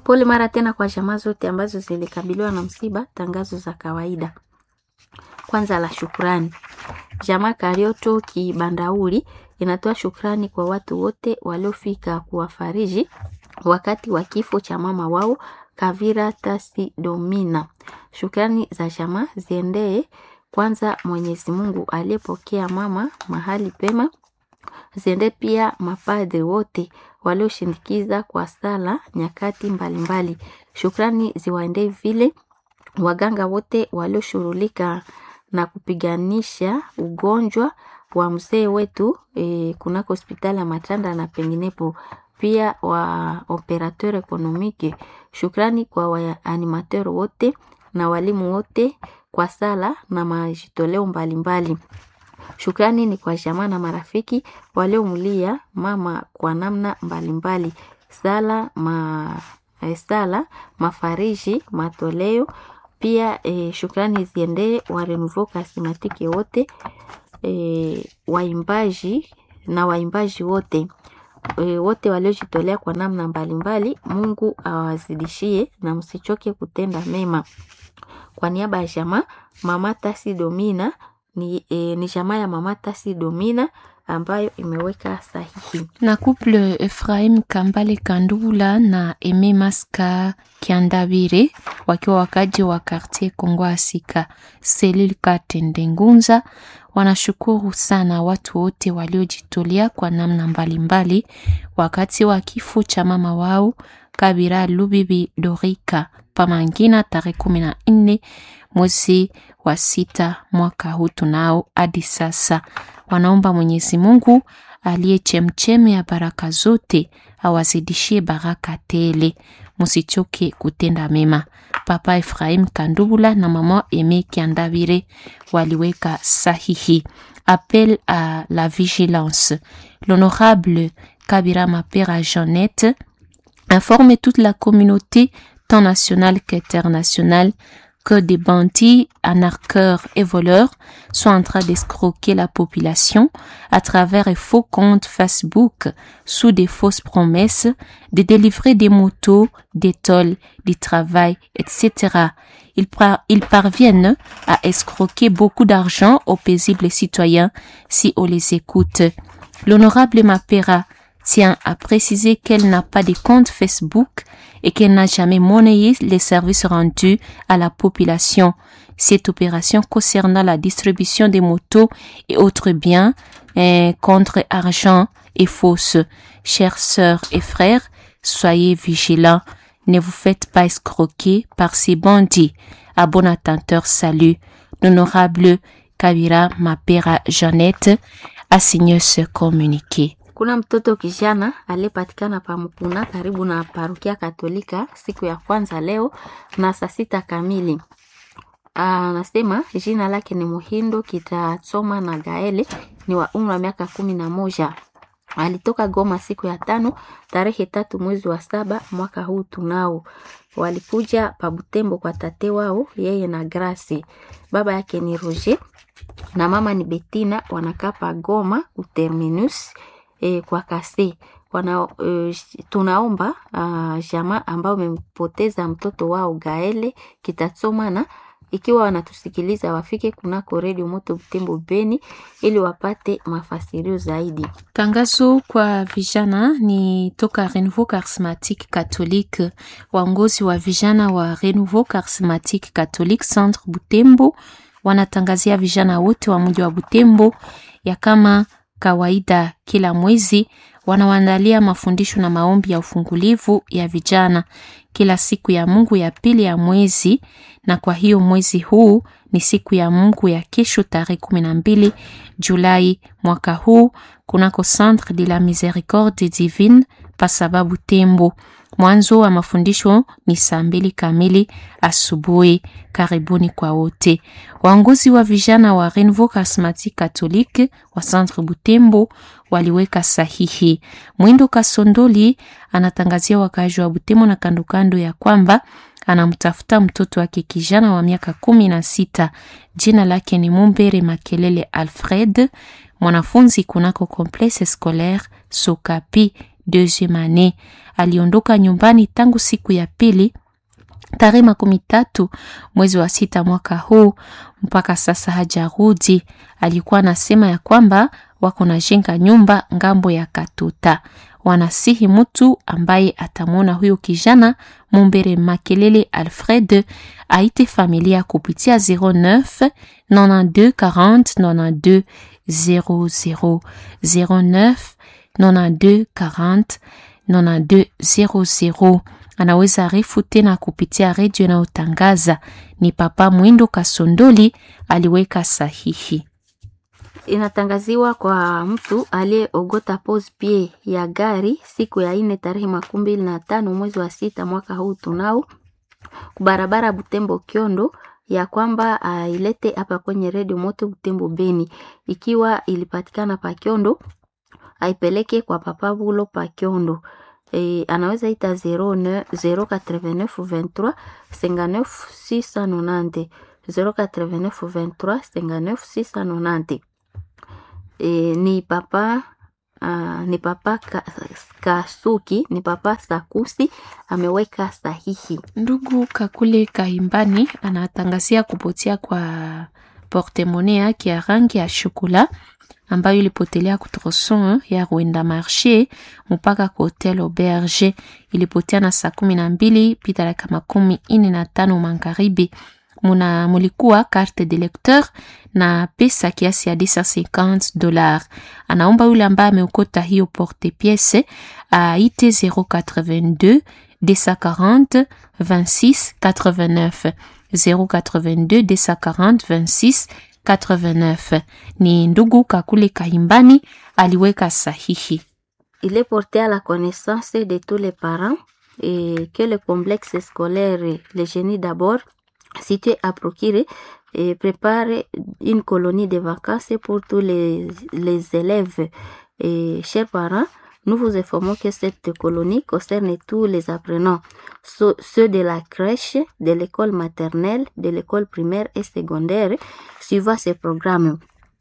Pole mara tena kwa jamaa zote ambazo zilikabiliwa na msiba. Tangazo za kawaida. Kwanza la shukrani. Jamaa Karioto Kibandauri inatoa shukrani kwa watu wote waliofika kuwafariji wakati wa kifo cha mama wao Kavira Tasi Domina. Shukrani za jamaa ziendee kwanza Mwenyezi Mungu aliyepokea mama mahali pema, ziende pia mapadri wote walioshindikiza kwa sala nyakati mbalimbali mbali. Shukrani ziwaendee vile waganga wote walioshughulika na kupiganisha ugonjwa wa mzee wetu e, kunako hospitali ya Matanda na penginepo pia wa operateur ekonomike. Shukrani kwa waanimateur wote na walimu wote kwa sala na majitoleo mbalimbali. Shukrani ni kwa jamaa na marafiki waliomlia mama kwa namna mbalimbali. Sala ma sala mafariji matoleo pia e, shukrani ziendee wa Renouveau Charismatique wote e, waimbaji na waimbaji wote e, wote waliojitolea kwa namna mbalimbali. Mungu awazidishie na msichoke kutenda mema. Kwa niaba ya jamaa Mama Tasi Domina ni, e, ni jamaa ya Mama Tasi Domina ambayo imeweka sahihi. Na couple Ephraim Kambale Kandula na Eme Maska Kiandabire wakiwa wakaji wa quartier Kongo Asika selil Katende Ngunza wanashukuru sana watu wote waliojitolea kwa namna mbalimbali mbali, wakati wa kifo cha mama wao Kabira Lubibi Dorika Pamangina tarehe kumi na nne mwezi wa sita mwaka huu tunao hadi sasa. Wanaomba Mwenyezi Mungu aliye chemcheme ya baraka zote awazidishie baraka tele, musichoke kutenda mema. Papa Ephraim Kandubula na mama Eme Kiandabire waliweka sahihi. Appel à la vigilance. L'honorable Kabira Mapera Jeannette informe toute la communauté tant nationale qu'internationale que des bandits, anarcheurs et voleurs sont en train d'escroquer la population à travers un faux compte Facebook sous des fausses promesses de délivrer des motos, des tolls, du travail, etc. Ils, par ils parviennent à escroquer beaucoup d'argent aux paisibles citoyens si on les écoute. L'honorable Mapera tient à préciser qu'elle n'a pas de compte Facebook et qu'elle n'a jamais monnayé les services rendus à la population. Cette opération concernant la distribution des motos et autres biens eh, contre argent est fausse. Chères sœurs et frères, soyez vigilants. Ne vous faites pas escroquer par ces bandits. À bon attenteur, salut. L'honorable Kabira Mapera Jeannette a signé ce communiqué. Kuna mtoto kijana aliyepatikana pa Mkuna karibu na parokia Katolika siku ya kwanza leo na saa sita kamili. Anasema jina lake ni Muhindo Kitasoma na Gaele, ni wa umri wa miaka kumi na moja. Alitoka Goma siku ya tano tarehe tatu mwezi wa saba mwaka huu tunao. Walikuja pa Butembo kwa tate wao yeye na Grace. Baba yake ni Roger na mama ni Betina, wanakaa pa Goma uterminus e, kwa kase wana, e, tunaomba uh, jamaa ambao wamempoteza mtoto wao Gaele Kitatsomana ikiwa wanatusikiliza wafike kunako redio moto Butembo Beni ili wapate mafasirio zaidi. Tangazo kwa vijana ni toka Renouveau Charismatique Catholique. Waongozi wa vijana wa Renouveau Charismatique Catholique Centre Butembo wanatangazia vijana wote wa mji wa Butembo ya kama kawaida kila mwezi wanawaandalia mafundisho na maombi ya ufungulivu ya vijana kila siku ya Mungu ya pili ya mwezi, na kwa hiyo mwezi huu ni siku ya Mungu ya kesho tarehe kumi na mbili Julai mwaka huu kunako Centre de la Miséricorde Divine pasababu Tembo. Mwanzo wa mafundisho ni saa mbili kamili asubuhi. Karibuni kwa wote. Waongozi wa vijana wa Renouveau Charismatique Catholique wa Centre Butembo waliweka sahihi. Mwindo Kasondoli anatangazia wakaaji wa Butembo na kandokando ya kwamba anamtafuta mtoto wake kijana wa miaka kumi na sita. Jina lake ni Mumbere Makelele Alfred, mwanafunzi kunako Complexe Scolaire Sokapi deuxième année. Aliondoka nyumbani tangu siku ya pili tarehe makumi tatu mwezi wa sita mwaka huu, mpaka sasa hajarudi. Alikuwa anasema ya kwamba wako na jenga nyumba ngambo ya Katuta. Wanasihi mtu ambaye atamwona huyo kijana Mumbere Makelele Alfred aite familia kupitia 09 92 40 92 00 09 92 40 92 00 anaweza arifu tena kupitia redio inayotangaza. Ni Papa Mwindo Kasondoli aliweka sahihi. Inatangaziwa kwa mtu aliyeogota pose pie ya gari siku ya ine tarehe makumi mbili na tano mwezi wa sita mwaka huu tunao kubarabara Butembo Kiondo ya kwamba ailete hapa kwenye redio moto Butembo Beni, ikiwa ilipatikana pa Kiondo aipeleke kwa Papa Bulo pa Kiondo. E, anaweza ita 09 089 23 59 690 089 23 59 690. E, ni papa uh, ni papa ka, Kasuki ni papa Sakusi ameweka sahihi. Ndugu Kakule Kahimbani anatangazia kupotea kwa portemone yake ya rangi ya shokola ambayo ilipotelea kutroson ya Rwenda Marche mpaka kwa Hotel Auberge. Ilipotea na saa kumi na mbili pita dakika makumi ine na tano magharibi. Muna mulikuwa carte de lecteur na pesa kiasi ya 250 dollars. Anaomba yule ambaye ameokota hiyo porte piece aite 082 240 26 89 082 240 26 89. Ni ndugu Kakule Kahimbani aliweka sahihi. Il est porté à la connaissance de tous les parents et que le complexe scolaire Le Génie d'abord situé à Prokire et prépare une colonie de vacances pour tous les, les élèves. Et chers parents, nous vous informons que cette colonie concerne tous les apprenants, ceux de la crèche, de l'école maternelle, de l'école primaire et secondaire, suivant ces programmes.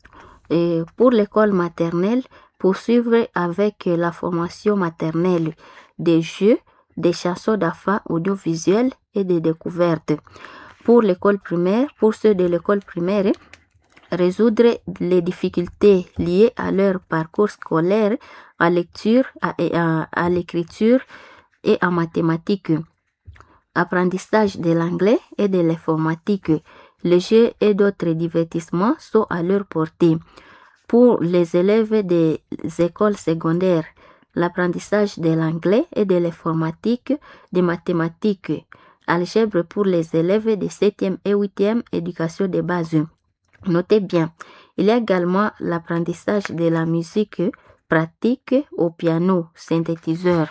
Et pour l'école maternelle, poursuivre avec la formation maternelle des jeux, des chansons d'affaires audiovisuelles et des découvertes. Pour l'école primaire, pour ceux de l'école primaire, résoudre les difficultés liées à leur parcours scolaire, à lecture, à, à, à l'écriture et en mathématiques. Apprentissage de l'anglais et de l'informatique. Les jeux et d'autres divertissements sont à leur portée. Pour les élèves des écoles secondaires, l'apprentissage de l'anglais et de l'informatique, des mathématiques, algèbre pour les élèves de 7e et 8e éducation de base. Notez bien, il y a également l'apprentissage de la musique pratique au piano, synthétiseur.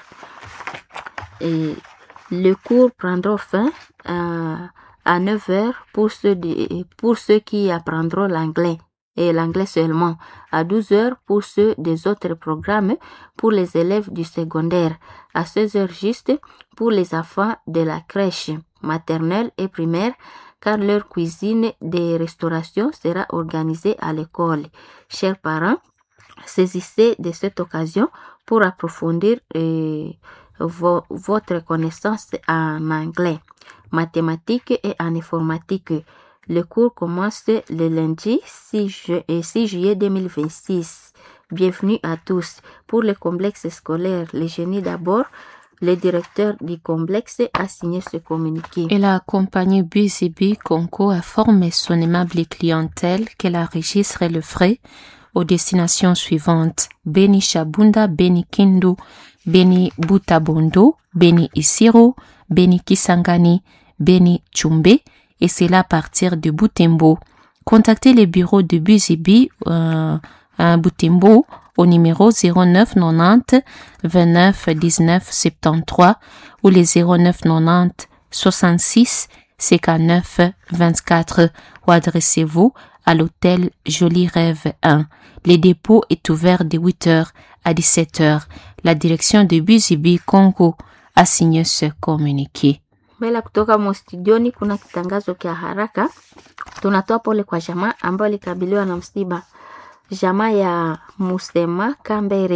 Et le cours prendra fin à, à 9 heures pour ceux, de, pour ceux qui apprendront l'anglais et l'anglais seulement, à 12 heures pour ceux des autres programmes pour les élèves du secondaire, à 16 heures juste pour les enfants de la crèche maternelle et primaire, car leur cuisine de restauration sera organisée à l'école. Chers parents, saisissez de cette occasion pour approfondir euh, vo votre connaissance en anglais, mathématiques et en informatique. Le cours commence le lundi 6, ju 6 juillet 2026. Bienvenue à tous. Pour le complexe scolaire, le génie d'abord, le directeur du complexe a signé ce communiqué. Et la compagnie BCB Conco a formé son aimable clientèle qu'elle enregistre le frais aux destinations suivantes. Beni Shabunda, Beni Kindu, Beni Butabondo, Beni Isiro, Beni Kisangani, Beni Chumbe, et c'est là à partir de Butembo. Contactez le bureau de BCB euh, à Butembo au numéro 09 90 29 19 73 ou les 09 90 66 59 24 ou adressez-vous à l'hôtel Joli Rêve 1. Le dépôt est ouvert de 8h à 17h. La direction de BCB Congo a signé ce communiqué. Mbele kutoka mostudioni kuna kitangazo kya haraka. Tunatoa pole kwa jamaa ambayo ilikabiliwa na msiba. Jamaa ya Musema Kambere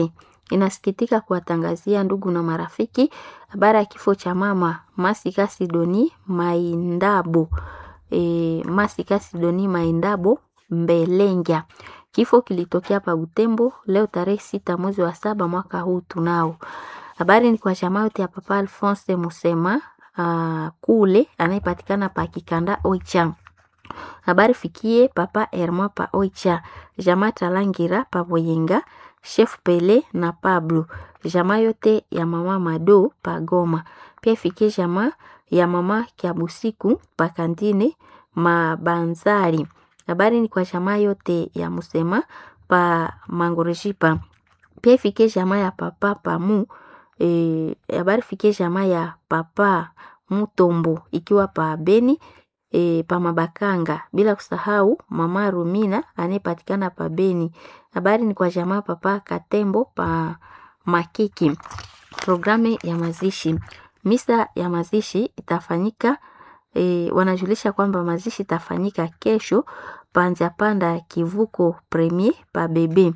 inasikitika kuwatangazia ndugu na marafiki habari ya kifo cha mama Masika Sidoni Maindabo. E, Masika Sidoni Maindabo Mbelengya. Kifo kilitokea pa Butembo leo tarehe sita mwezi wa saba mwaka huu tunao. Habari ni kwa jamaa yote ya Papa Alphonse Musema uh, kule anayepatikana pa Kikanda Oicha. Habari fikie Papa Herma pa Oicha, jamaa Talangira pa Boyenga, Chef Pele na Pablo, jamaa yote ya mama Mado pa Goma. Pia fikie jamaa ya mama Kiabusiku pa Kantine Mabanzari. Habari ni kwa jamaa yote ya Musema pa Mangorejipa. Pia fikie jamaa ya Papa Pamu e, habari fikie jamaa ya Papa Mutombo ikiwa pa Beni e, pa Mabakanga, bila kusahau mama Rumina anayepatikana pa Beni. Habari ni kwa jamaa Papa Katembo pa Makiki. Programu ya mazishi, misa ya mazishi itafanyika e, wanajulisha kwamba mazishi itafanyika kesho panza panda ya kivuko premier pa bebe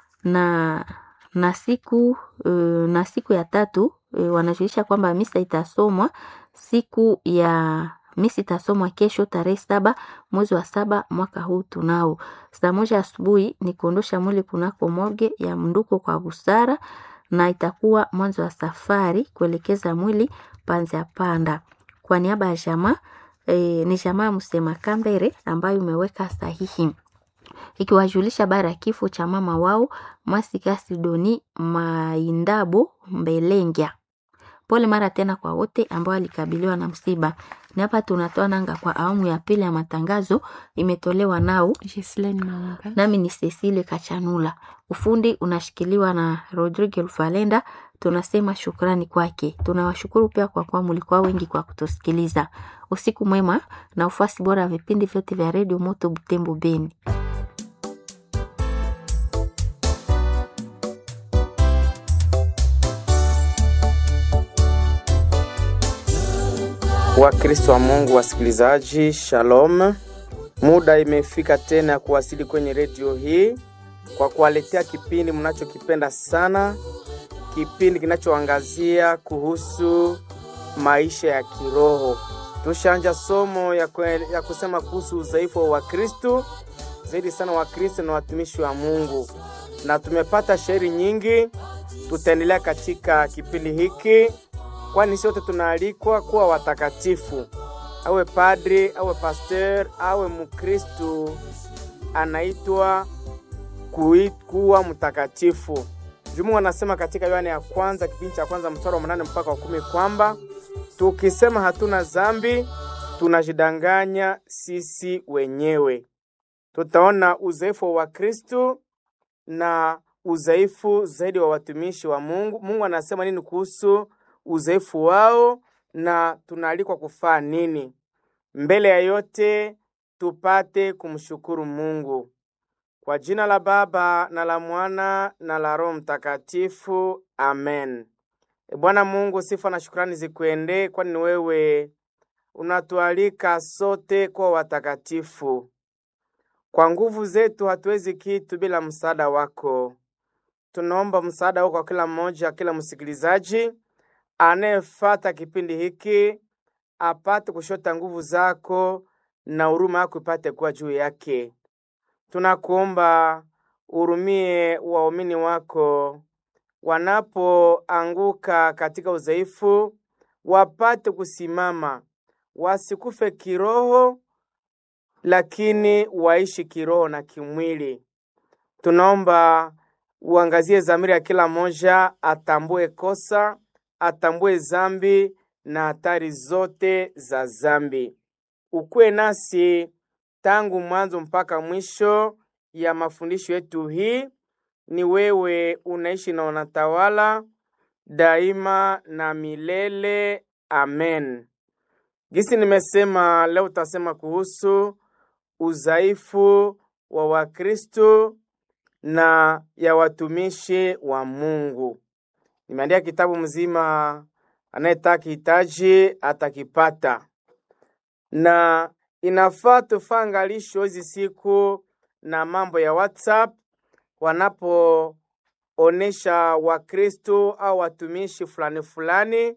na na siku uh, na siku ya tatu uh, wanajulisha kwamba misa itasomwa siku ya misa itasomwa kesho tarehe saba mwezi wa saba mwaka huu tunao. Saa moja asubuhi ni kuondosha mwili kunako morge ya mnduko kwa busara, na itakuwa mwanzo wa safari kuelekeza mwili panzi ya panda. Kwa niaba ya jamaa e, ni jamaa Msema Kambere ambayo imeweka sahihi ikiwajulisha bara ya kifo cha mama wao Masika Sidoni Maindabo Mbelengya. Pole mara tena kwa wote ambao walikabiliwa na msiba. Ni hapa tunatoa nanga kwa awamu ya pili ya matangazo, imetolewa nao Gislaine Maunga. nami ni Cecile Kachanula. Ufundi unashikiliwa na Rodrigo Lufalenda. Tunasema shukrani kwake. Tunawashukuru pia kwa kuwa mlikuwa wengi kwa kutusikiliza. Usiku mwema na ufuasi bora wa vipindi vyote vya redio Moto Butembo Beni. Wakristo wa Mungu wasikilizaji, shalom. Muda imefika tena ya kuwasili kwenye redio hii kwa kuwaletea kipindi mnachokipenda sana, kipindi kinachoangazia kuhusu maisha ya kiroho. Tushanja somo ya, kwe, ya kusema kuhusu udhaifu wa Wakristo, zaidi sana Wakristo na watumishi wa Mungu, na tumepata shairi nyingi. Tutaendelea katika kipindi hiki kwani sote tunaalikwa kuwa watakatifu. Awe padri, awe pasteur, awe mkristu, anaitwa kui- kuwa mtakatifu. Jumu anasema katika Yohane ya kwanza kipindi cha kwanza mstari wa mnane mpaka wa kumi kwamba tukisema hatuna dhambi tunajidanganya sisi wenyewe. Tutaona udhaifu wa Kristu na udhaifu zaidi wa watumishi wa Mungu. Mungu anasema nini kuhusu udhaifu wao na tunaalikwa kufaa nini. Mbele ya yote tupate kumshukuru Mungu kwa jina la Baba na la Mwana na la Roho Mtakatifu, amen. E Bwana Mungu, sifa na shukrani zikuendee, kwani ni wewe unatualika sote kuwa watakatifu. Kwa nguvu zetu hatuwezi kitu bila msaada wako. Tunaomba msaada wako kwa kila mmoja, kila msikilizaji anayefata kipindi hiki apate kushota nguvu zako na huruma yako ipate kuwa juu yake. Tunakuomba urumie waumini wako wanapoanguka katika udhaifu, wapate kusimama, wasikufe kiroho, lakini waishi kiroho na kimwili. Tunaomba uangazie dhamiri ya kila mmoja, atambue kosa atambue zambi na hatari zote za zambi. Ukuwe nasi tangu mwanzo mpaka mwisho ya mafundisho yetu hii. Ni wewe unaishi na unatawala daima na milele. Amen. Gisi nimesema leo, utasema kuhusu udhaifu wa Wakristo na ya watumishi wa Mungu. Nimeandika kitabu mzima, anayetaka hitaji atakipata, na inafaa tufaa angalisho hizi siku na mambo ya WhatsApp onesha Wakristo au watumishi fulani fulani,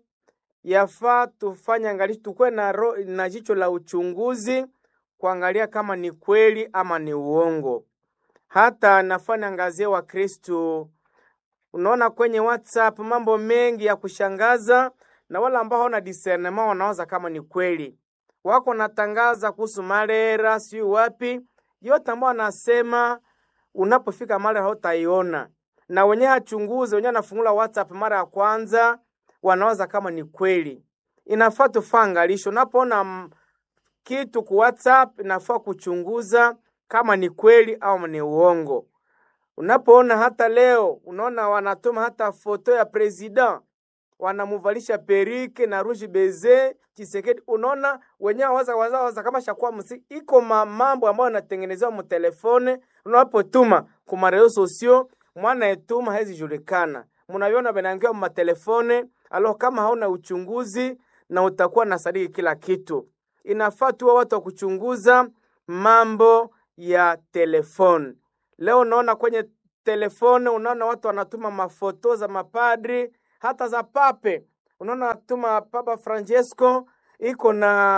yafaa tufanye angalisho, tukuwe na, ro, na jicho la uchunguzi kuangalia kama ni kweli ama ni uongo. Hata nafanya angazie Wakristo, unaona kwenye WhatsApp mambo mengi ya kushangaza, na wale ambao hawana discernement wanawaza kama ni kweli, wako natangaza kuhusu malera, sijui wapi, yote ambao wanasema unapofika mara hautaiona, na wenyewe hachunguze, wenyewe anafungula WhatsApp mara ya kwanza, wanawaza kama ni kweli. Inafaa tufaa angalisho, unapoona kitu ku WhatsApp inafaa kuchunguza kama ni kweli au ni uongo. Unapoona hata leo unaona wanatuma hata foto ya president wanamuvalisha perike na rouge beze Chisekedi, unaona wenyewe waza waza waza kama shakuwa msi iko mambo ambayo yanatengenezewa mu telefone. Unapotuma ku marezo sosio mwana etuma hezi julikana, munaviona vinaingia mu matelefone alo. Kama hauna uchunguzi na utakuwa na sadiki kila kitu, inafaa tuwe watu wa kuchunguza mambo ya telefone. Leo unaona kwenye telefone, unaona watu wanatuma mafoto za mapadri hata za pape. Unaona natuma Papa Francesco iko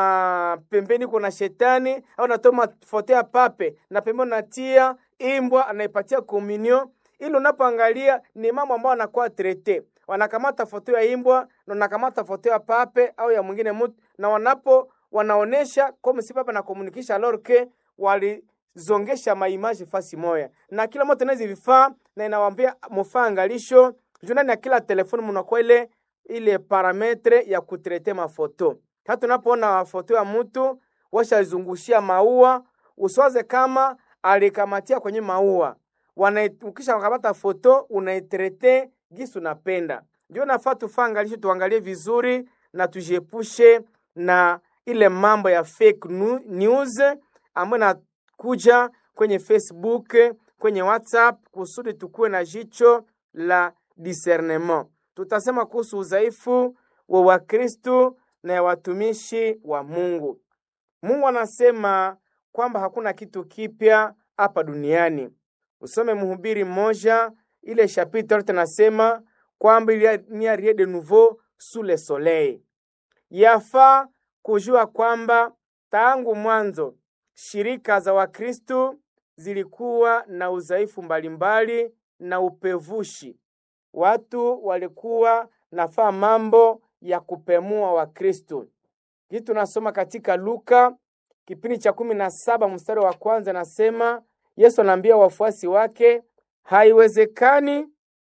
na pembeni iko na shetani, au natuma foto ya pape na pembeni natia imbwa anaipatia komunio, ili unapoangalia ni mambo ambayo anakuwa trete. Wanakamata foto ya imbwa na wanakamata foto ya pape au ya mwingine mtu, na wanapo wanaonesha kama si pape na komunikisha alors que wali zongesha maimaji fasi moya na kila moto nazi vifaa na inawambia mufaa angalisho juu ndani ya kila telefoni munakuwa ile ile parametre ya kutrete mafoto. Hata unapoona foto ya mtu washazungushia maua, usiwaze kama alikamatia kwenye maua. Wana ukisha kamata foto unaitrete gisi unapenda. Ndio nafaa tufaa angalisho, tuangalie vizuri na tujiepushe na ile mambo ya fake news ambayo kuja kwenye Facebook, kwenye WhatsApp kusudi tukuwe na jicho la discernement. Tutasema kuhusu udhaifu wa Wakristo na ya watumishi wa Mungu. Mungu anasema kwamba hakuna kitu kipya hapa duniani. Usome Mhubiri mmoja ile chapitre yote nasema kwamba il n'y a rien de nouveau sous le soleil. Yafaa kujua kwamba tangu mwanzo shirika za Wakristo zilikuwa na udhaifu mbalimbali na upevushi. Watu walikuwa nafaa mambo ya kupemua Wakristo. Hii tunasoma katika Luka kipindi cha kumi na saba mstari wa kwanza, nasema Yesu anaambia wafuasi wake, haiwezekani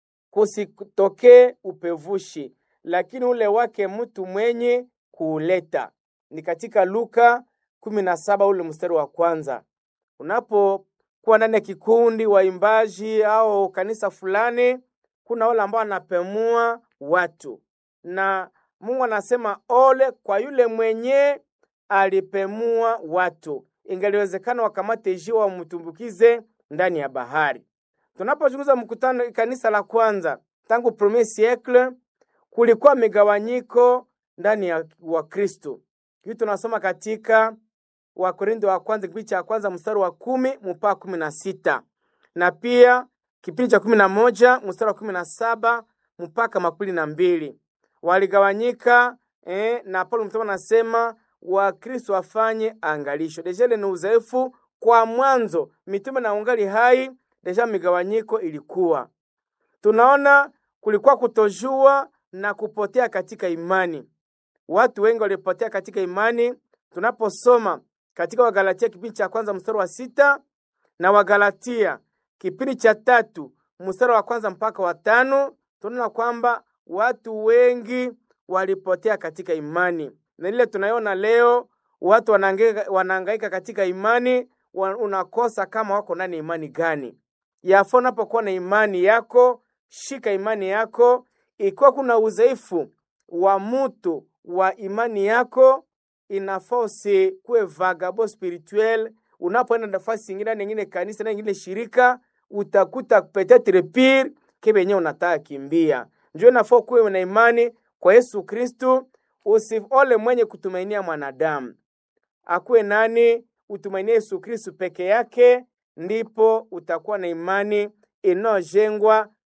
kusitokee upevushi, lakini ule wake mtu mwenye kuuleta. Ni katika Luka kumi na saba ule mstari wa kwanza. Unapokuwa ndani ya kikundi waimbaji au kanisa fulani, kuna wale ambao wanapemua watu, na Mungu anasema ole kwa yule mwenye alipemua watu. Ingaliwezekana wakamate jiwe wamtumbukize ndani ya bahari. Tunapochunguza mkutano kanisa la kwanza tangu premier siècle, kulikuwa migawanyiko ndani ya Wakristo. Hii tunasoma katika Wakorintho wa kwanza kipindi cha kwanza mstari wa kumi mpaka kumi na sita na pia kipindi cha kumi na moja mstari wa kumi na saba mpaka makumi na mbili waligawanyika eh, na Paulo mtume anasema Wakristo wafanye angalisho. Deja ile ni uzoefu kwa mwanzo, mitume na ungali hai, deja migawanyiko ilikuwa. Tunaona kulikuwa kutojua na kupotea katika imani. Watu wengi walipotea katika imani. Tunaposoma katika Wagalatia kipindi cha kwanza mstari wa sita na Wagalatia kipindi cha tatu mstari wa kwanza mpaka wa tano tunaona kwamba watu wengi walipotea katika imani, na ile tunaiona leo watu wanahangaika katika imani, unakosa kama wako ndani imani gani. Yafaa unapokuwa na imani yako, shika imani yako. Ikiwa kuna udhaifu wa mutu wa imani yako, inafaa usikuwe vagabo spirituel. Unapoenda nafasi ingine nyingine, kanisa na ingine shirika, utakuta petetre pire kebenye unataka kimbia. Njoo inafaa kuwe na imani kwa Yesu Kristu, usiole mwenye kutumainia mwanadamu. Akuwe nani? Utumainie Yesu Kristu peke yake, ndipo utakuwa na imani inayojengwa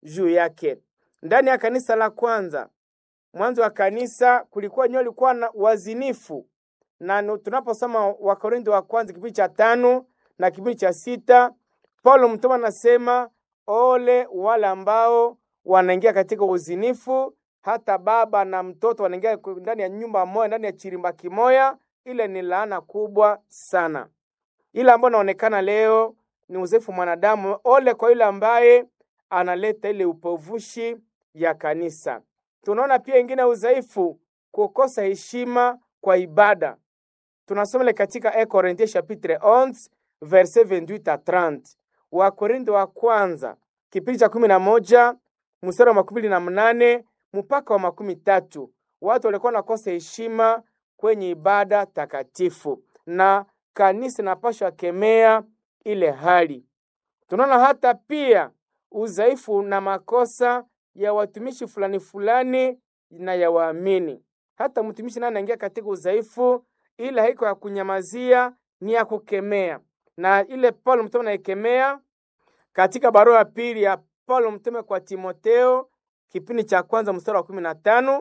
juu yake. Ndani ya kanisa la kwanza, mwanzo wa kanisa kulikuwa nyo likuwa na wazinifu, na nu- tunaposoma Wakorintho wa kwanza kipindi cha tano na kipindi cha sita, Paulo mtume anasema ole wale ambao wanaingia katika uzinifu, hata baba na mtoto wanaingia ku- ndani ya nyumba moja, ndani ya chirimba kimoya. Ile ni laana kubwa sana. Ile ambayo inaonekana leo ni uzefu mwanadamu. Ole kwa yule ambaye analeta ile upovushi ya kanisa. Tunaona pia ingine udhaifu, kukosa heshima kwa ibada. Tunasoma ile katika 1 Corinthiens chapitre 11 verset 28 à 30. Wakorintho wa kwanza kipindi cha kumi na moja mstari wa makumi mbili na mnane mpaka wa makumi tatu. Watu walikuwa wanakosa heshima kwenye ibada takatifu, na kanisa inapaswa kemea ile hali. Tunaona hata pia udhaifu na makosa ya watumishi fulani fulani na ya waamini. Hata mtumishi naye anaingia katika udhaifu, ila haiko ya kunyamazia, ni ya kukemea, na ile Paulo mtume anaikemea katika barua ya pili ya Paulo mtume kwa Timoteo kipindi cha kwanza mstari wa kumi na tano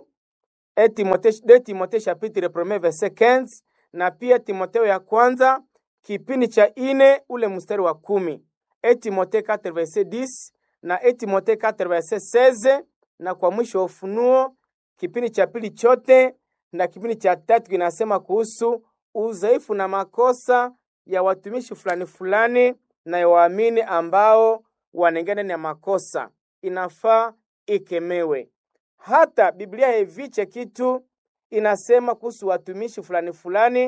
e Timothée de Timothée chapitre premier verset 15 na pia Timoteo ya kwanza kipindi cha ine ule mstari wa kumi e Timothée 4 verset 10 na e Timothée 4 verset 16 na kwa mwisho wa Ufunuo kipindi cha pili chote na kipindi cha tatu kinasema kuhusu udhaifu na makosa ya watumishi fulani fulani na ya waamini ambao wanaingia ndani ya makosa, inafaa ikemewe. Hata Biblia haiviche kitu, inasema kuhusu watumishi fulani fulani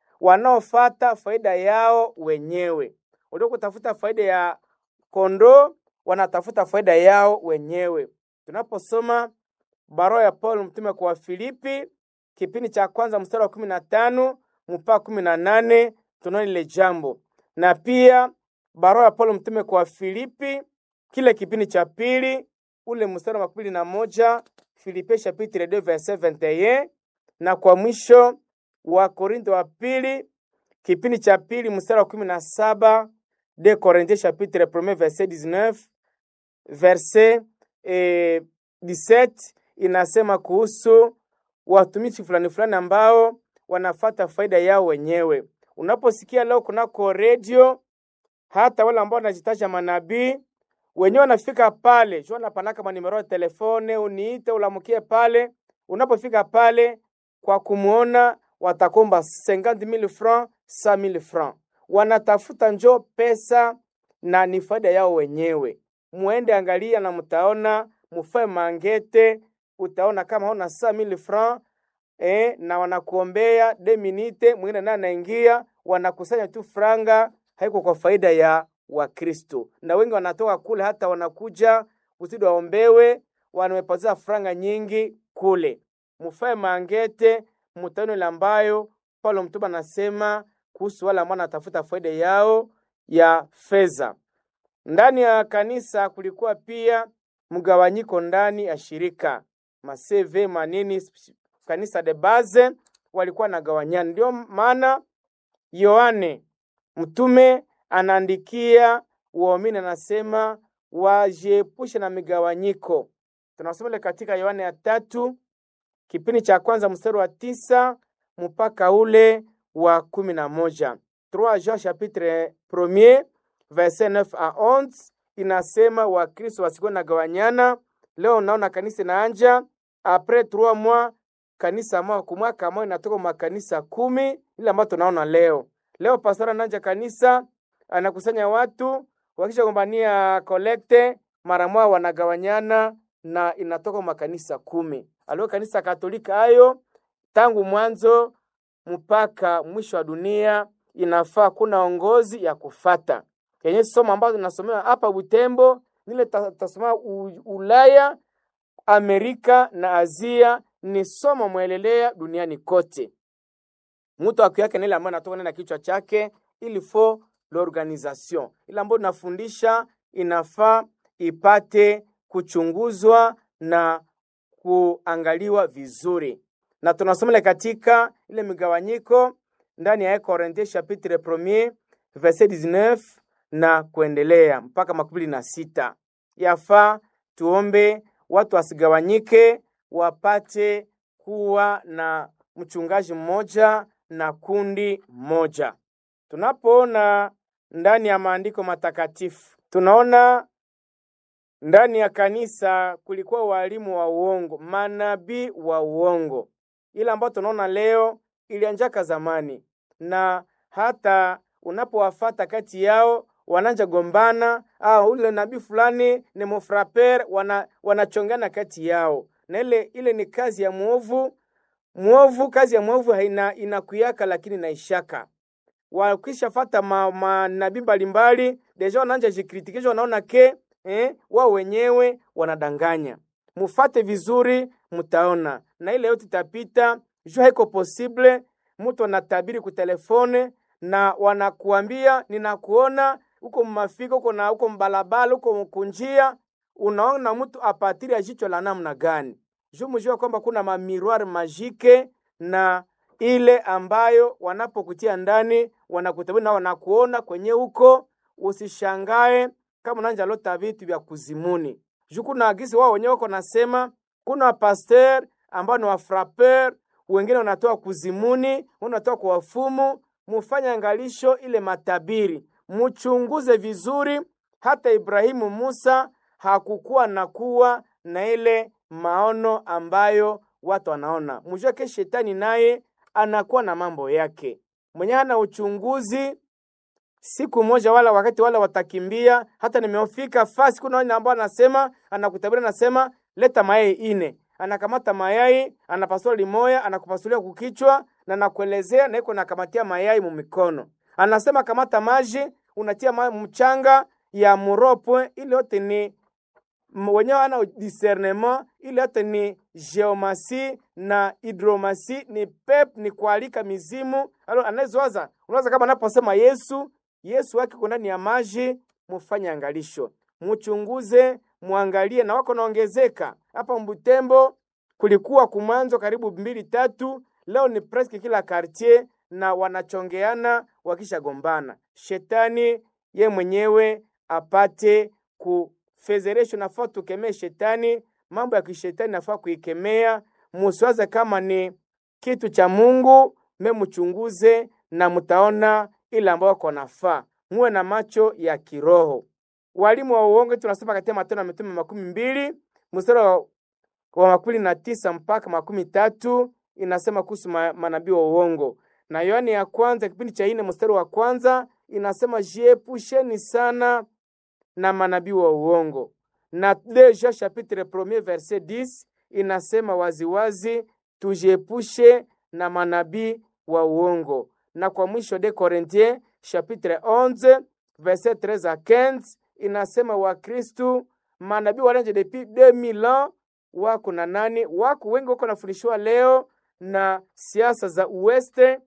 wanaofata faida yao wenyewe. Walio kutafuta faida ya kondoo, wanatafuta faida yao wenyewe. Tunaposoma barua ya Paulo mtume kwa Wafilipi kipindi cha kwanza mstari wa kumi na tano mpaka kumi na nane tunaona ile jambo, na pia barua ya Paulo mtume kwa Wafilipi kile kipindi cha pili ule mstari wa makumi na moja Filipe chapitre 2 verset 21 na kwa mwisho wa Korintho wa pili kipindi cha pili mstari wa kumi na saba de Corinthiens chapitre 1 verset 19 verset eh, 17 inasema kuhusu watumishi fulani fulani ambao wanafata faida yao wenyewe. Unaposikia leo kunako redio, hata wale ambao wanajitaja manabii wenyewe wanafika pale jua napanaka manimero ya telefone, uniite ulamukie pale. Unapofika pale kwa kumuona, watakomba 50000 francs 100000 francs, wanatafuta njo pesa na ni faida yao wenyewe. Muende angalia na mtaona, mufae mangete, utaona kama una 100000 francs eh, na wanakuombea de minute, mwingine naye anaingia, wanakusanya tu franga, haiko kwa faida ya Wakristo, na wengi wanatoka kule, hata wanakuja kusudi waombewe, wanamepoteza franga nyingi kule. Mufae mangete, mutaone ile ambayo Paulo mtume anasema kuhusu wale ambao wanatafuta faida yao ya fedha. Ndani ya kanisa kulikuwa pia mgawanyiko ndani ya shirika maseve manini, kanisa de base walikuwa nagawanyana. Ndio maana Yohane mtume anaandikia waumini, anasema wajiepushe na migawanyiko. Tunasoma ile katika Yohane ya tatu kipindi cha kwanza mstari wa tisa mpaka ule wa kumi na moja 3 Jean chapitre premier verset 9 a 11 inasema Wakristo wasikuwe nagawanyana. Leo naona kanisa inaanja apres 3 mois kanisa moja kwa mwaka moja inatoka makanisa kumi ile ambayo tunaona leo. Leo pastor ananja kanisa anakusanya watu wakisha gombania kolekte mara moja wanagawanyana na inatoka makanisa kumi. Alio kanisa Katolika hayo tangu mwanzo mpaka mwisho wa dunia inafaa kuna ongozi ya kufata yenye somo ambazo tunasomewa hapa Butembo nile tasoma Ulaya, Amerika na Asia ni somo mwelelea duniani kote. Mtu aku yake nile ambayo anatoka na kichwa chake il faut l'organisation, ile ambayo tunafundisha inafaa ipate kuchunguzwa na kuangaliwa vizuri, na tunasoma katika ile migawanyiko ndani ya Korinthe chapitre premier verset 19 na kuendelea mpaka makumi na sita. Yafaa tuombe watu wasigawanyike, wapate kuwa na mchungaji mmoja na kundi moja. Tunapoona ndani ya maandiko matakatifu, tunaona ndani ya kanisa kulikuwa walimu wa uongo, manabii wa uongo. Ile ambayo tunaona leo ilianjaka zamani, na hata unapowafata kati yao wananja gombana, ah, ule nabii fulani ni mufraper, wana wanachongana kati yao, na ile ile ni kazi ya mwovu. Mwovu, kazi ya mwovu haina inakuyaka, lakini naishaka wakishafata manabii mbalimbali deja wanaanja jikritikisha, wanaona ke eh, wao wenyewe wanadanganya. Mufate vizuri, mutaona na ile yote itapita. Jua haiko posible mtu anatabiri kutelefone na wanakuambia ninakuona huko mmafika huko na huko mbalabala huko mkunjia, unaona mtu apatiri ya jicho la namna gani? Juu mjua kwamba kuna mamiroir majike na ile ambayo wanapokutia ndani wanakutabiri na wanakuona kwenye huko. Usishangae kama unanja lota vitu vya kuzimuni juu kuna agisi wao wenyewe wako nasema, kuna pasteur ambao ni wafraper, wengine wanatoa kuzimuni, wanatoa kwa wafumu. Mufanye angalisho ile matabiri, muchunguze vizuri. Hata Ibrahimu Musa hakukuwa na kuwa na ile maono ambayo watu wanaona. Mjue ke shetani naye anakuwa na mambo yake mwenye hana uchunguzi siku moja wala wakati wala watakimbia. Hata nimeofika fasi, kuna wale ambao anasema anakutabiri, anasema leta mayai ine, anakamata mayai anapasua limoya, anakupasulia kukichwa na nakuelezea, na iko nakamatia mayai mumikono, anasema kamata maji, unatia ma mchanga ya muropwe. Ile yote ni wenyewe ana discernement, ile yote ni geomasi na hidromasi, ni pep, ni kualika mizimu. Alo anayezowaza unaweza kama anaposema Yesu Yesu wake uko ndani ya maji, mufanye angalisho, muchunguze, muangalie na wako naongezeka. Hapa Mbutembo kulikuwa kumwanzo karibu mbili tatu, leo ni presque kila quartier na wanachongeana wakishagombana. Shetani ye mwenyewe apate kufezeresho, nafaa tukemee shetani. Mambo ya kishetani nafaa kuikemea, musiwaze kama ni kitu cha Mungu, me muchunguze na mutaona ile ambayo kwa nafaa. Muwe na macho ya kiroho. Walimu wa uongo tunasoma katika Matendo ya Mitume makumi mbili mstari wa, wa makumi na tisa mpaka makumi tatu inasema kuhusu ma, manabii wa uongo, na Yohani ya kwanza kipindi cha ine mstari wa kwanza inasema jiepusheni sana na manabii wa uongo, na Deja chapitre premier verset 10 inasema waziwazi tujiepushe na manabii wa uongo na kwa mwisho de Corinthiens chapitre 11 verset 13 à 15 inasema Wakristu manabii walanje depuis 2000 ans wako na nani, wako wengi wako nafundishwa leo na siasa za uweste,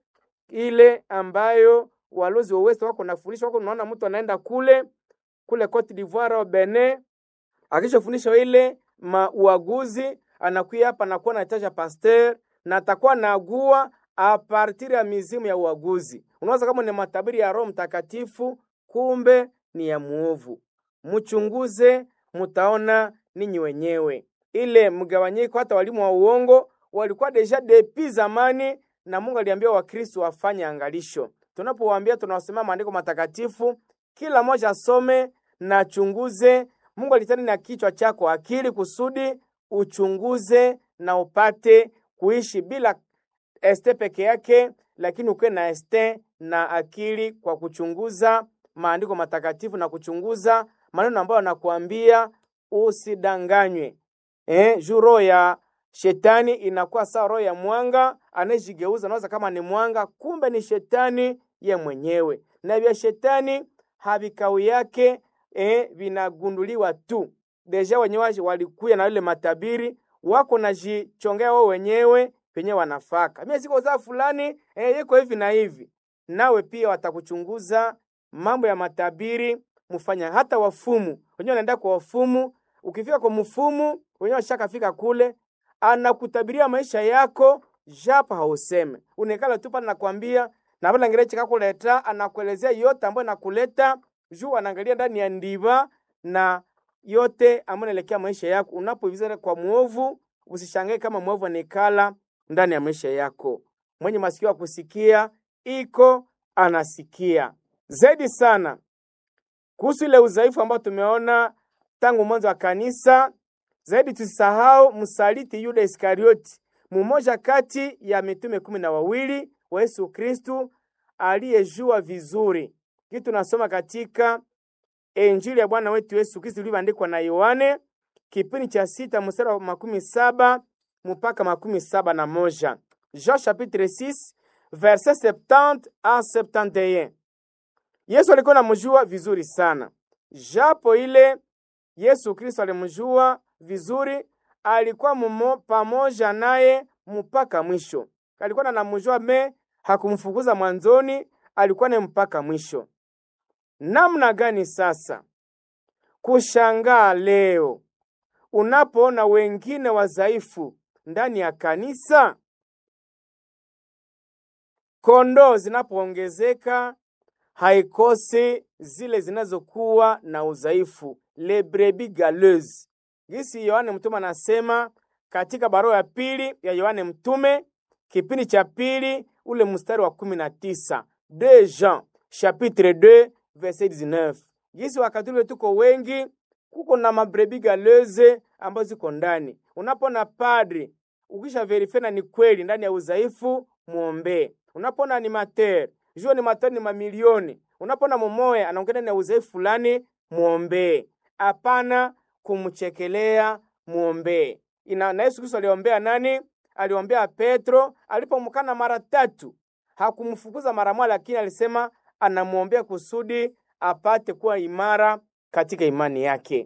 ile ambayo walozi wa uweste wako nafundishwa. Wako unaona mtu anaenda kule kule Cote d'Ivoire au Benin, akishafundishwa ile mauaguzi, anakuya hapa anakuwa anataja pasteur na atakuwa naagua a partir ya mizimu ya uaguzi. Unaweza kama ni matabiri ya Roho Mtakatifu, kumbe ni ya muovu. Mchunguze, mutaona ninyi wenyewe ile mgawanyiko. Hata walimu wa uongo walikuwa deja depi zamani, na Mungu aliambia Wakristo wafanye angalisho. Tunapowaambia tunawasomea maandiko matakatifu, kila mmoja asome na chunguze. Mungu alitani na kichwa chako akili, kusudi uchunguze na upate kuishi bila este peke yake, lakini ukuwe na este na akili kwa kuchunguza maandiko matakatifu na kuchunguza maneno ambayo anakuambia usidanganywe. Eh, juu roho ya shetani inakuwa sawa roho ya mwanga anayejigeuza, naweza kama ni mwanga, kumbe ni shetani ye mwenyewe, na vya shetani havikau yake eh, vinagunduliwa tu. Deja wenyewe walikuya na ile matabiri wako najichongea wao wenyewe penye wanafaka mimi siko za fulani eh, yeko hivi na hivi. Nawe pia watakuchunguza mambo ya matabiri, mfanya hata wafumu wenyewe wanaenda kwa wafumu. Ukifika kwa mfumu wenyewe washakafika kule, anakutabiria maisha yako japo hauseme, unekala tu pale, nakwambia na pale ngire chika kuleta, anakuelezea yote ambayo nakuleta juu, anaangalia ndani ya ndiba na yote ambayo inaelekea maisha yako. Unapoivizana kwa mwovu, usishangae kama mwovu anaikala ndani ya maisha yako. Mwenye masikio ya kusikia iko anasikia zaidi sana kuhusu ile udhaifu ambao tumeona tangu mwanzo wa kanisa. Zaidi tusisahau msaliti Yuda Iskarioti, mmoja kati ya mitume kumi na wawili wa Yesu Kristu aliyejua vizuri kitu tunasoma katika Injili ya Bwana wetu Yesu Kristu ilivyoandikwa na Yohane kipindi cha sita mstari wa makumi saba mpaka makumi saba na moja. Jean chapitre 6 verset 70 a 71. Yesu alikuwa anamjua vizuri sana, japo ile Yesu Kristo alimjua vizuri, alikuwa mumo pamoja naye mpaka mwisho. Alikuwa anamjua me, hakumfukuza mwanzoni, alikuwa naye mpaka mwisho. Namna gani sasa kushangaa leo unapoona wengine wadhaifu ndani ya kanisa? Kondoo zinapoongezeka haikosi zile zinazokuwa na udhaifu, le brebis galeuses. Gisi Yohane Mtume anasema katika barua ya pili ya Yohane Mtume kipindi cha pili ule mstari wa kumi na tisa de Jean chapitre 2 verset 19. Gisi wakati ule tuko wengi, kuko na mabrebis galeuses ambazo ziko ndani. Unapona padri ukisha verify na ni kweli ndani ya udhaifu, muombee. Unapona animateur jua ni matani ni mamilioni. Unapona mumoya anaongea na udhaifu fulani, muombee. Hapana kumchekelea, muombee. Ina na Yesu Kristo aliombea nani? Aliombea Petro alipomkana mara tatu. Hakumfukuza mara moja, lakini alisema anamuombea kusudi apate kuwa imara katika imani yake.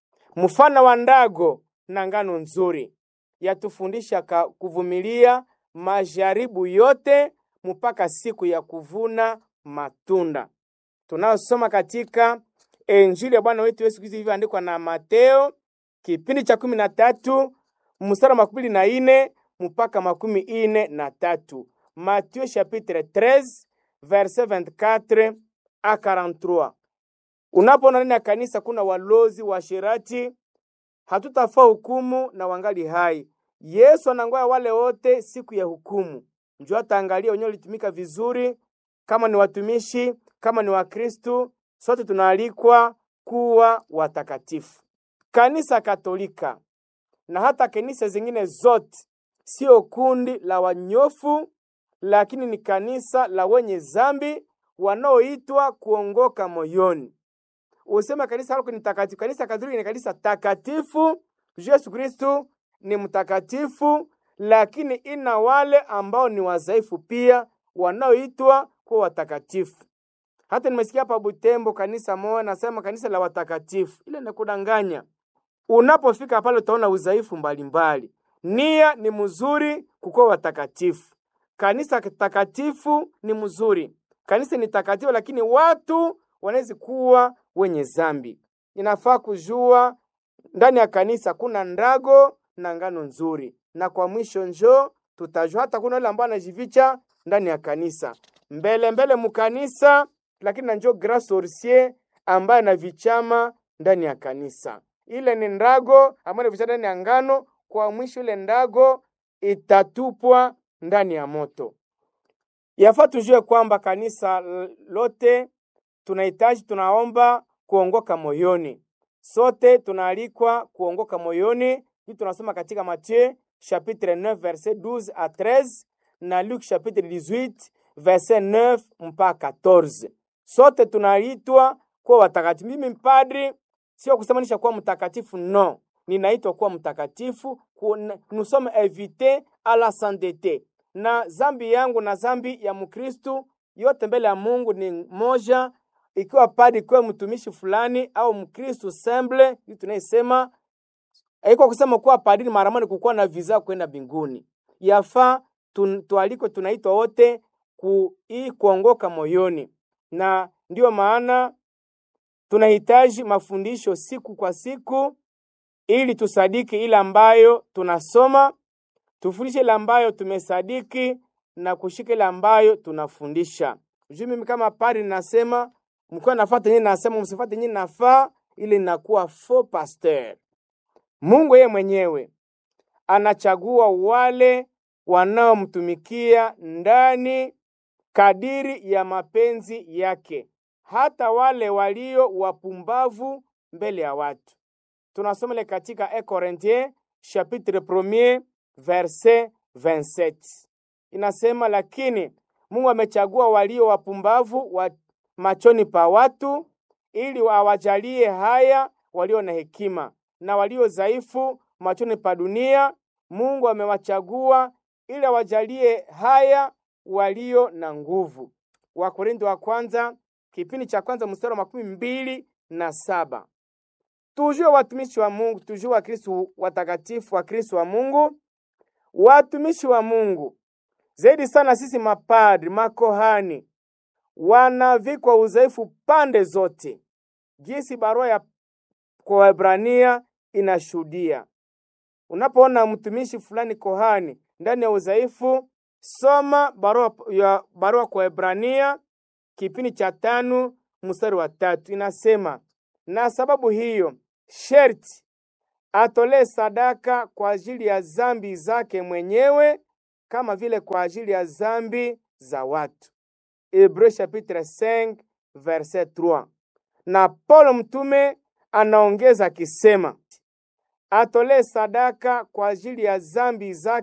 Mfano wa ndago na ngano nzuri yatufundisha kuvumilia majaribu yote mpaka siku ya kuvuna matunda. Tunayosoma katika Injili ya Bwana wetu Yesu Kristo ilivyoandikwa na Mateo kipindi cha kumi na tatu mstari wa makumi na ine mpaka makumi ine na tatu. Matthieu chapitre 13 verset 24 a 43. Unapoona ndani ya kanisa kuna walozi washirati, hatutafaa hukumu na wangali hai. Yesu anangoya wale wote siku ya hukumu njoo ataangalia wenyewe ulitumika vizuri. Kama ni watumishi, kama ni Wakristu, sote tunaalikwa kuwa watakatifu. Kanisa Katolika na hata kanisa zingine zote sio kundi la wanyofu, lakini ni kanisa la wenye zambi wanaoitwa kuongoka moyoni. Usema kanisa lako ni takatifu. Kanisa Katolika ni kanisa takatifu. Yesu Kristu ni mtakatifu lakini ina wale ambao ni wadhaifu pia wanaoitwa kuwa watakatifu. Hata nimesikia hapa Butembo kanisa moja nasema kanisa la watakatifu, ile ni kudanganya. Unapofika pale utaona udhaifu mbalimbali. Nia ni mzuri kukuwa watakatifu. Kanisa takatifu ni mzuri, kanisa ni takatifu, lakini watu wanaweza kuwa wenye zambi. Inafaa kujua ndani ya kanisa kuna ndago na ngano nzuri na kwa mwisho njo tutajua hata kuna wale ambao anajificha ndani ya kanisa mbele mbele mukanisa, lakini na njo grand sorcier ambaye anavichama ndani ya kanisa. Ile ni ndago ambayo anavichama ndani ya ngano. Kwa mwisho ile ndago itatupwa ndani ya moto. Yafaa tujue kwamba kanisa lote tunahitaji, tunaomba kuongoka moyoni. Sote tunaalikwa kuongoka moyoni. Hii tunasoma katika Mathayo chapitre 9 verset 12 à 13 na Luc chapitre 18 verset 9 mpaka 14. Sote tunaitwa kuwa watakatifu. Mimi mpadri sio kusemanisha kuwa mtakatifu, no, ninaitwa kuwa mtakatifu. Nous sommes invités à la sainteté, na zambi yangu na zambi ya Mkristu yote mbele ya Mungu ni moja. Ikiwa padri, ikiwa mtumishi fulani au Mkristu semble, hii tunaisema haiko kusema kuwa padri mara moja kukuwa na visa kwenda mbinguni. Yafaa tualiko, tunaitwa wote ku hii kuongoka moyoni, na ndiyo maana tunahitaji mafundisho siku kwa siku, ili tusadiki ile ambayo tunasoma, tufundishe ile ambayo tumesadiki na kushika ile ambayo tunafundisha. Juu mimi kama padri nasema mkiwa nafuata nyinyi, nasema msifuate nyinyi, nafaa ili linakuwa faux pasteur. Mungu yeye mwenyewe anachagua wale wanaomtumikia ndani kadiri ya mapenzi yake, hata wale walio wapumbavu mbele ya watu. Tunasoma ile katika 1 Corinthiens chapitre 1 verset 27. Inasema, lakini Mungu amechagua walio wapumbavu wa machoni pa watu ili awajalie haya walio na hekima, na walio dhaifu machoni pa dunia Mungu amewachagua ili awajalie haya walio na nguvu. Wakorintho wa kwanza kipindi cha kwanza mstari wa makumi mbili na saba. Tujue watumishi wa Mungu, tujue Wakristo watakatifu wa Kristo wa Mungu, watumishi wa Mungu zaidi sana sisi mapadri, makohani wanavikwa udhaifu pande zote, jinsi barua ya kwa Waebrania inashuhudia. Unapoona mtumishi fulani kohani ndani ya udhaifu, soma barua ya barua kwa Waebrania kipindi cha tano mstari wa tatu inasema, na sababu hiyo sherti atolee sadaka kwa ajili ya zambi zake mwenyewe kama vile kwa ajili ya zambi za watu. Hebreu chapitre 5 verset 3. Na Paulo mtume anaongeza akisema atolee sadaka kwa ajili ya zambi zake